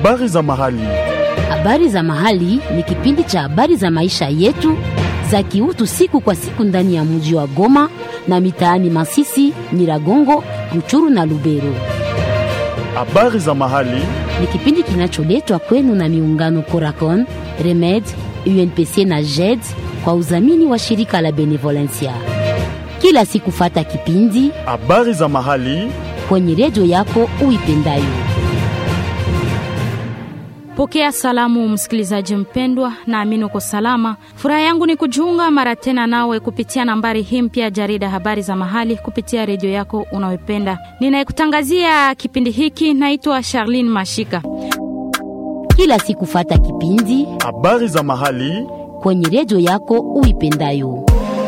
Habari za mahali. Habari za mahali ni kipindi cha habari za maisha yetu za kiutu siku kwa siku ndani ya mji wa Goma na mitaani Masisi, Nyiragongo, Ruchuru na Lubero. Habari za mahali. Ni kipindi kinacholetwa kwenu na miungano Coracon, Remed, UNPC na JED kwa udhamini wa shirika la Benevolencia. Kila siku fata kipindi Habari za mahali. kwenye redio yako uipendayo. Pokea salamu msikilizaji mpendwa, naamini uko salama. Furaha yangu ni kujiunga mara tena nawe kupitia nambari hii mpya jarida habari za mahali kupitia redio yako unayoipenda. Ninayekutangazia kipindi hiki naitwa Charlene Mashika. Kila siku fata kipindi Habari za mahali. kwenye redio yako uipendayo.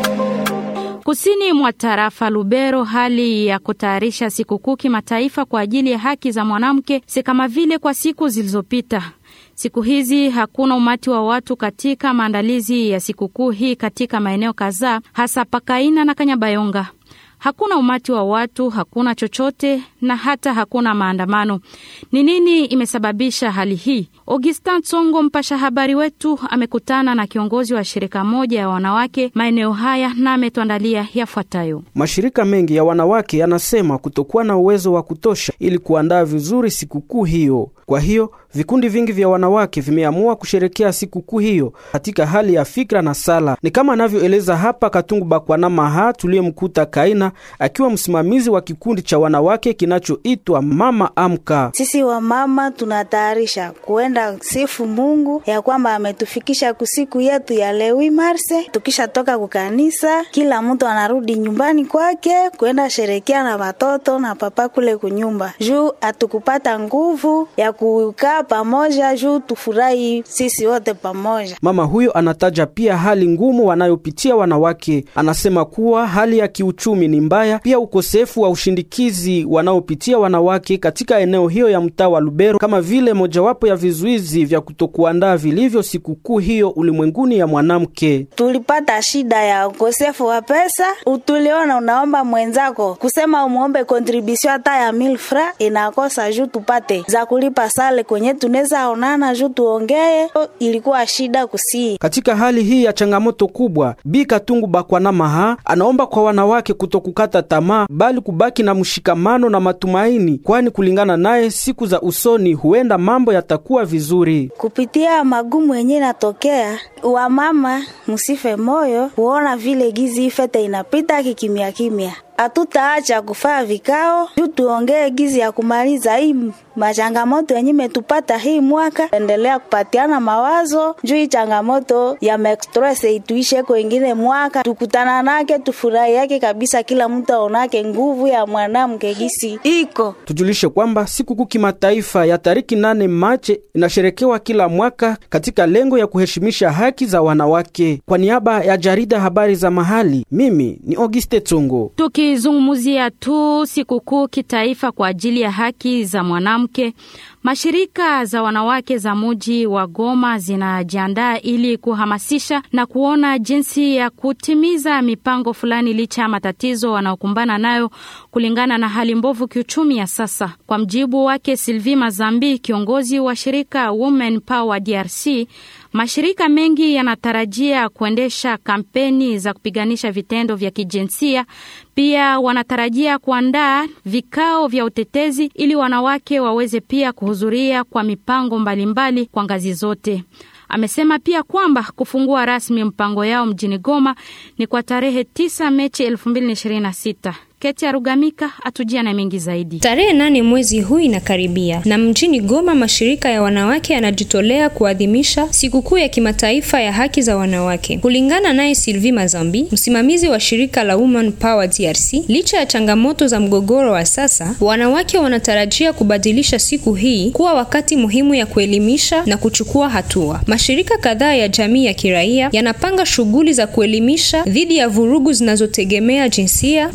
Kusini mwa tarafa Lubero, hali ya kutayarisha sikukuu kimataifa kwa ajili ya haki za mwanamke si kama vile kwa siku zilizopita. Siku hizi hakuna umati wa watu katika maandalizi ya sikukuu hii katika maeneo kadhaa, hasa Pakaina na Kanyabayonga. Hakuna umati wa watu, hakuna chochote na hata hakuna maandamano. Ni nini imesababisha hali hii? Augustin Tsongo, mpasha habari wetu, amekutana na kiongozi wa shirika moja ya wanawake maeneo haya na ametuandalia yafuatayo. Mashirika mengi ya wanawake yanasema kutokuwa na uwezo wa kutosha ili kuandaa vizuri sikukuu hiyo. Kwa hiyo vikundi vingi vya wanawake vimeamua kusherekea sikukuu hiyo katika hali ya fikra na sala. Ni kama anavyoeleza hapa Katungu Bakwana Maha tuliyemkuta Kaina akiwa msimamizi wa kikundi cha wanawake kinachoitwa Mama Amka. Sisi wamama tunatayarisha kuenda sifu Mungu ya kwamba ametufikisha kusiku yetu ya lewi marse. Tukishatoka kukanisa, kila mtu anarudi nyumbani kwake kuenda sherekea na watoto na papa kule kunyumba, juu atukupata nguvu ya kukaa pamoja, juu tufurahi sisi wote pamoja. Mama huyo anataja pia hali ngumu wanayopitia wanawake. Anasema kuwa hali ya kiuchumi ni mbaya, pia ukosefu wa ushindikizi wanaopitia wanawake katika eneo hiyo ya mtaa wa Lubero, kama vile mojawapo ya vizuizi vya kutokuandaa vilivyo sikukuu hiyo ulimwenguni ya mwanamke. Tulipata shida ya ukosefu wa pesa, tuliona unaomba mwenzako kusema umwombe kontribusio hata ya mil fra inakosa juu tupate za kulipa sale kwenye tunaweza onana juu tuongee, ilikuwa shida kusii. Katika hali hii ya changamoto kubwa, Bi Katungu Bakwana Maha anaomba kwa wanawake kutokukata tamaa, bali kubaki na mshikamano na matumaini, kwani kulingana naye, siku za usoni huenda mambo yatakuwa vizuri. Kupitia magumu yenye natokea, wamama musife moyo kuona vile gizi ifete inapita kikimya kimya. Hatutaacha kufaa vikao juu tuongee gizi ya kumaliza hii machangamoto yenye metupata hii mwaka, endelea kupatiana mawazo juu hii changamoto ya mexstress ituishe kwengine mwaka, tukutana nake tufurahi yake kabisa, kila mtu aonake nguvu ya mwanamke gisi iko. Tujulishe kwamba sikukuu kimataifa ya tariki nane Machi inasherekewa kila mwaka katika lengo ya kuheshimisha haki za wanawake. Kwa niaba ya jarida habari za mahali, mimi ni Auguste Tsongo. Tukizungumzia tu sikukuu kitaifa kwa ajili ya haki za mwanamke, mashirika za wanawake za muji wa Goma zinajiandaa ili kuhamasisha na kuona jinsi ya kutimiza mipango fulani licha ya matatizo wanaokumbana nayo kulingana na hali mbovu kiuchumi ya sasa. Kwa mjibu wake Sylvie Mazambi, kiongozi wa shirika Women Power DRC, mashirika mengi yanatarajia kuendesha kampeni za kupiganisha vitendo vya kijinsia. Pia wanatarajia kuandaa vikao vya utetezi ili wanawake waweze pia kuhudhuria kwa mipango mbalimbali mbali kwa ngazi zote. Amesema pia kwamba kufungua rasmi mpango yao mjini Goma ni kwa tarehe 9 Mechi 2026. Keti Arugamika atujia na mengi zaidi. Tarehe nane mwezi huu inakaribia, na mjini Goma mashirika ya wanawake yanajitolea kuadhimisha sikukuu ya kimataifa ya haki za wanawake. Kulingana naye Sylvie Mazambi, msimamizi wa shirika la Women Power DRC, licha ya changamoto za mgogoro wa sasa, wanawake wanatarajia kubadilisha siku hii kuwa wakati muhimu ya kuelimisha na kuchukua hatua. Mashirika kadhaa ya jamii ya kiraia yanapanga shughuli za kuelimisha dhidi ya vurugu zinazotegemea jinsia, wakati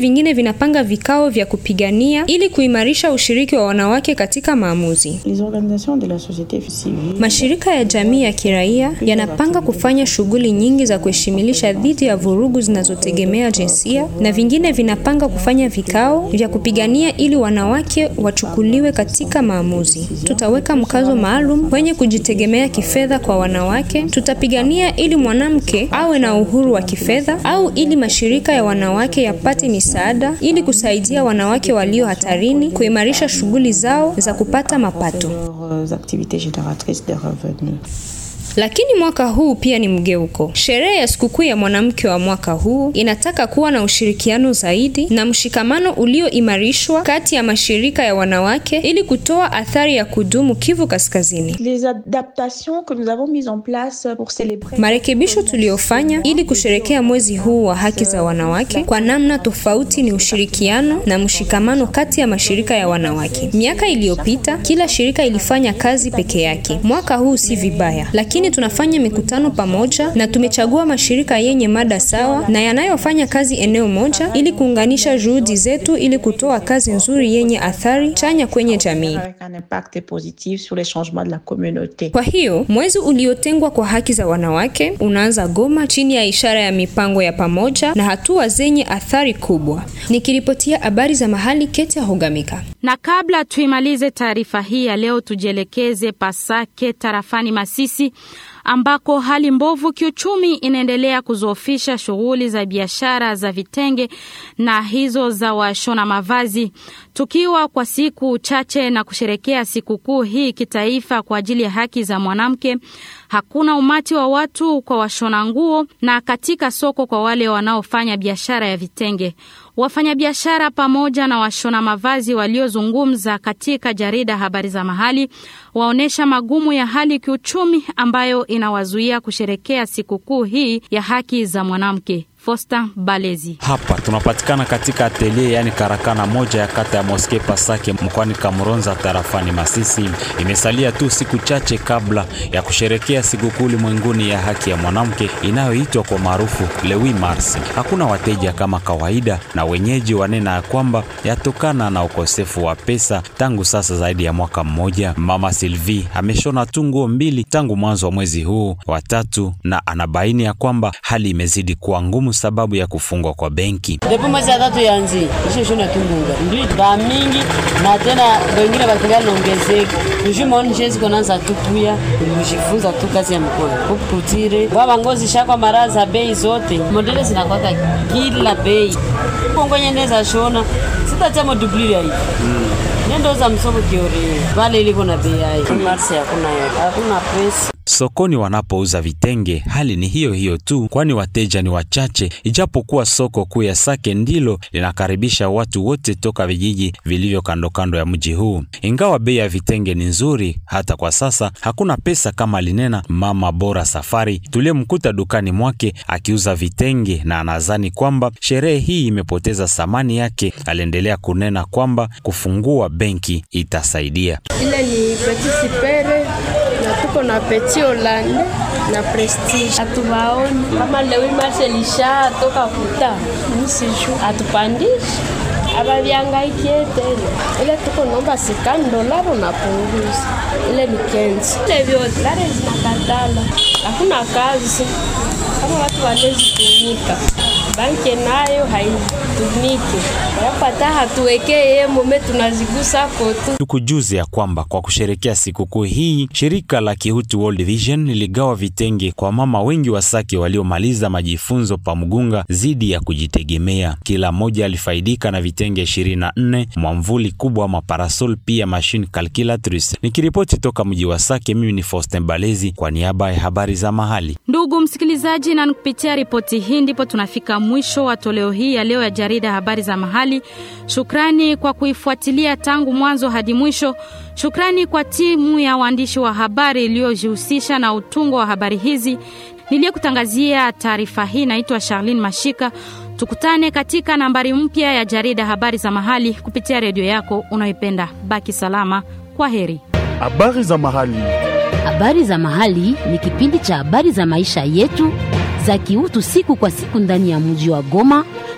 vingine vinapanga vikao vya kupigania ili kuimarisha ushiriki wa wanawake katika maamuzi. Les organisations de la société civile Mashirika ya jamii ya kiraia yanapanga kufanya shughuli nyingi za kuheshimilisha dhidi ya vurugu zinazotegemea jinsia na vingine vinapanga kufanya vikao vya kupigania ili wanawake wachukuliwe katika maamuzi. Tutaweka mkazo maalum kwenye kujitegemea kifedha kwa wanawake. Tutapigania ili mwanamke awe na uhuru wa kifedha au ili mashirika ya wanawake yapate misaada ili kusaidia wanawake walio hatarini kuimarisha shughuli zao za kupata mapato. leurs activités génératrices de revenus. Lakini mwaka huu pia ni mgeuko. Sherehe ya sikukuu ya mwanamke wa mwaka huu inataka kuwa na ushirikiano zaidi na mshikamano ulioimarishwa kati ya mashirika ya wanawake ili kutoa athari ya kudumu Kivu Kaskazini. Les adaptations que nous avons mises en place pour célébrer Marekebisho tuliyofanya ili kusherekea mwezi huu wa haki za wanawake kwa namna tofauti ni ushirikiano na mshikamano kati ya mashirika ya wanawake. Miaka iliyopita kila shirika ilifanya kazi peke yake. Mwaka huu si vibaya, lakini tunafanya mikutano pamoja na tumechagua mashirika yenye mada sawa na yanayofanya kazi eneo moja ili kuunganisha juhudi zetu ili kutoa kazi nzuri yenye athari chanya kwenye jamii. avec un impact positif sur les changements de la communauté. Kwa hiyo mwezi uliotengwa kwa haki za wanawake unaanza Goma chini ya ishara ya mipango ya pamoja na hatua zenye athari kubwa. Nikiripotia habari za mahali, Ketia Hogamika. Na kabla tuimalize taarifa hii ya leo, tujielekeze Pasake tarafani Masisi ambako hali mbovu kiuchumi inaendelea kuzoofisha shughuli za biashara za vitenge na hizo za washona mavazi. Tukiwa kwa siku chache na kusherekea sikukuu hii kitaifa kwa ajili ya haki za mwanamke, hakuna umati wa watu kwa washona nguo na katika soko kwa wale wanaofanya biashara ya vitenge. Wafanyabiashara pamoja na washona mavazi waliozungumza katika jarida Habari za Mahali waonyesha magumu ya hali kiuchumi ambayo inawazuia kusherekea sikukuu hii ya haki za mwanamke. Fosta Balezi. Hapa tunapatikana katika atelier yani karakana moja ya kata ya Moske Pasake mkoani Kamuronza tarafani Masisi. Imesalia tu siku chache kabla ya kusherekea sikukuu ulimwenguni ya haki ya mwanamke inayoitwa kwa maarufu le 8 Mars. Hakuna wateja kama kawaida, na wenyeji wanena ya kwamba yatokana na ukosefu wa pesa tangu sasa zaidi ya mwaka mmoja. Mama Sylvie ameshona tu nguo mbili tangu mwanzo wa mwezi huu wa tatu, na anabaini ya kwamba hali imezidi kuwa ngumu sababu ya kufungwa kwa benki. Depo mwezi ya tatu yanzi isho shona tungunga ndio ba mingi na tena wengine bakingali naongezeka njo maoni njenzi konanza tu kuya kujifunza tu kazi ya mkono kuputire baba ngozi shakwa mara za bei zote modele zinakwaka kila bei kongwenye ndeza shona sitatema dubliri hivi nendo za msoko kiore vale iliko na bei yayo marsi hakuna hakuna pesa Sokoni wanapouza vitenge hali ni hiyo hiyo tu, kwani wateja ni wachache, ijapokuwa soko kuu ya Sake ndilo linakaribisha watu wote toka vijiji vilivyo kando kando ya mji huu. Ingawa bei ya vitenge ni nzuri, hata kwa sasa hakuna pesa, kama linena mama Bora Safari tuliyemkuta dukani mwake akiuza vitenge, na anadhani kwamba sherehe hii imepoteza thamani yake. Aliendelea kunena kwamba kufungua benki itasaidia. ile ni petit sipere na tuko na petit holande na prestige hatuwaoni kama lewi marshe lisha toka kuta msiju hatupandishi abavyangaikie tena ile tuko naomba sikani dolaro napunguza ile ni kenzi ile vyote lare zinakatala hakuna kazi kama watu walezitumika banke nayo haitumike yapata hatuwekee ye mome tunazigusa kotu Tukujuze ya kwamba kwa kusherekea sikukuu hii, shirika la Kihutu World Vision liligawa vitenge kwa mama wengi wa Sake waliomaliza majifunzo pa Mugunga zidi ya kujitegemea. Kila mmoja alifaidika na vitenge 24, mwamvuli kubwa, maparasol, pia machine calculatrice. Nikiripoti toka mji wa Sake, mimi ni Faustin Balezi kwa niaba ya habari za mahali. Ndugu msikilizaji, na kupitia ripoti hii ndipo tunafika mwisho wa toleo hii ya leo ya jarida habari za mahali. Shukrani kwa kuifuatilia tangu mwanzo hadi mwisho. Shukrani kwa timu ya waandishi wa habari iliyojihusisha na utungo wa habari hizi. Niliyekutangazia taarifa hii naitwa Charlene Mashika. Tukutane katika nambari mpya ya jarida habari za mahali kupitia redio yako unayoipenda. Baki salama, kwa heri. Habari za mahali. Habari za mahali ni kipindi cha habari za maisha yetu za kiutu siku kwa siku ndani ya mji wa Goma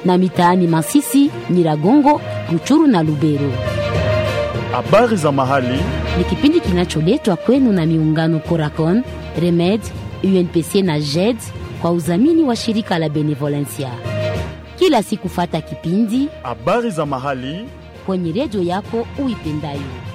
na mitaani Masisi, Nyiragongo, Ruchuru na Lubero. Habari za mahali Ni kipindi kinacholetwa kwenu na miungano Coracon, Remed, UNPC na JED kwa udhamini wa shirika la Benevolencia. Kila siku fata kipindi habari za mahali kwenye redio yako uipendayo.